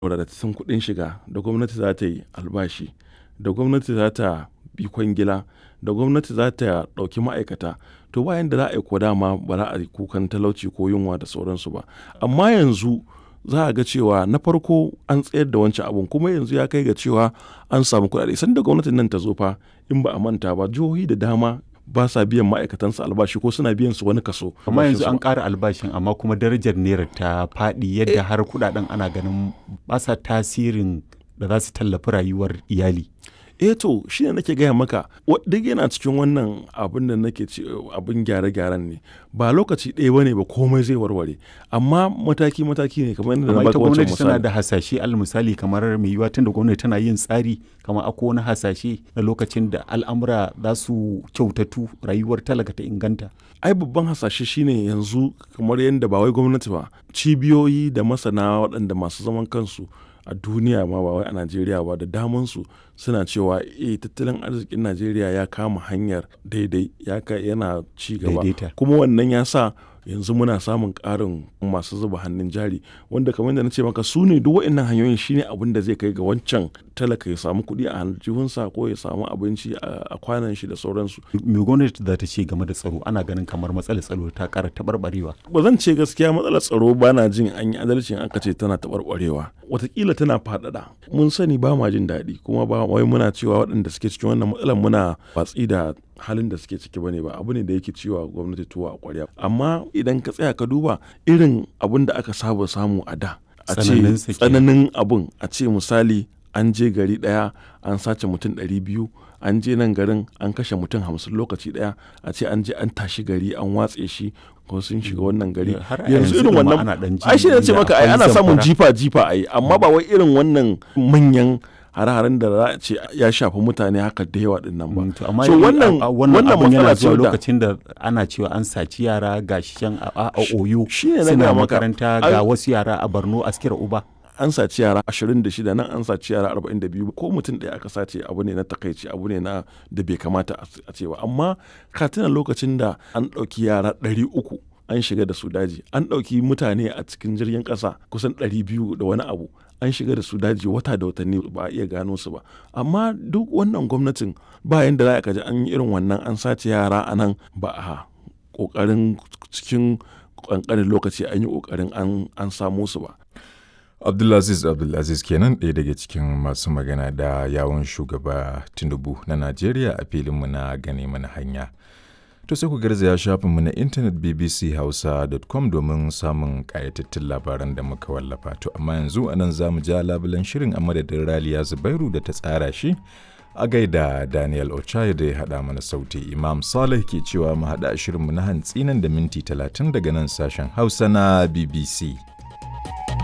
wadatattun kuɗin shiga da gwamnati za ta yi albashi da gwamnati za ta bi kwangila da gwamnati za ta ɗauki ma'aikata to bayan da za a yi ko dama ba za a yi kukan talauci ko yunwa da sauransu ba amma yanzu za a ga cewa na farko an tsayar da wancan abun kuma yanzu ya kai ga cewa an samu kuɗaɗe sanda gwamnatin nan ta zo fa in ba a manta ba jihohi da dama ba sa biyan ma'aikatansu albashi ko suna biyan su wani kaso. amma yanzu an ƙara albashin amma kuma darajar naira ta faɗi yadda har kuɗaɗen ana ganin ba sa tasirin da za su tallafi rayuwar iyali. eh to shi ne nake gaya maka duk yana cikin wannan abin da nake ce abin gyare-gyaren ne ba lokaci ɗaya bane ba komai zai warware amma mataki mataki ne kamar yadda na amma baka ita wancan gwamnati tana misali da hasashe al misali kamar mai yiwuwa tun da gwamnati tana yin tsari kamar akwai wani hasashe na lokacin da al'amura za su kyautatu rayuwar talaka ta inganta ai babban hasashe shine yanzu kamar yadda ba wai gwamnati ba cibiyoyi da masana waɗanda masu zaman kansu a duniya ma ba wai a najeriya ba da damansu suna cewa eh tattalin arzikin najeriya ya kama hanyar daidai ya ka yana ci gaba Daidaita. kuma wannan ya sa yanzu muna samun ƙarin masu zuba hannun jari wanda kamar da na ce maka su ne duk waɗannan hanyoyin shine abin da zai kai ga wancan talaka ya samu kuɗi a aljihunsa ko ya samu abinci a a kwanan shi da sauransu me gwamnati za ta ce game da tsaro ana ganin kamar matsalar tsaro ta ƙara taɓarɓarewa ba zan ce gaskiya matsalar tsaro ba na jin an yi adalcin aka ce tana taɓarɓarewa watakila tana faɗaɗa mun sani ba ma jin daɗi kuma ba wai muna cewa waɗanda suke cikin wannan matsalar muna watsi da halin da suke ciki bane ba abu ne da yake ciwa gwamnati tuwa a ƙwarya amma idan ka tsaya ka duba irin abin da aka saba samu a da a ce Tsananin sa kenan. tsananin abin a ce misali an je gari ɗaya an sace mutum ɗari biyu an je nan garin an kashe mutum hamsin lokaci ɗaya a ce an je an tashi gari an watse shi ko sun shiga wannan gari Har a yanzu yanzu irin ɗin ma wannan ana ɗan ji ai shi ne ce inda maka ai akwai ana samun zamfara. jifa jifa ai amma ba wai irin wannan manyan hare-haren da za a ce ya shafi mutane haka da yawa din nan ba Mm, to amma so yi- wannan a- a- wannan wannan abun yana matsala ce zuwa da lokacin da ana cewa an saci yara ga shi can a, a, a oyo shi ne na suna gaya maka. makaranta Ai- ga wasu yara a borno askira uba an saci yara 26 nan an saci yara 42 ko mutum ɗaya aka sace abu ne na takaici abu ne na da bai kamata a a ce ba amma ka tuna lokacin da an ɗauki yara 300 an shiga da su daji an ɗauki mutane a cikin jirgin ƙasa kusan 200 da wani abu an shiga da su daji wata da watanni ba a iya gano su ba amma duk wannan gwamnatin ba yanda za a kaji an yi irin wannan an sace yara a nan ba a ƙoƙarin cikin ƙanƙanin lokaci an yi ƙoƙarin an- an samo su ba Abdulaziz Abdulaziz kenan ɗaya daga cikin masu magana da yawon shugaba Tinubu na Najeriya a filinmu na gane mana hanya. To sai ku garzaya shafinmu na intanet bbchausa.com domin samun ƙayatattun labaran da muka wallafa. To amma yanzu a nan za mu ja labulen shirin a madadin Raliya Zubairu da ta tsara shi. A gaida Daniel Ochai da ya haɗa mana sauti Imam Saleh ke cewa mu haɗa shirinmu na hantsi nan da minti talatin daga nan sashen Hausa na BBC.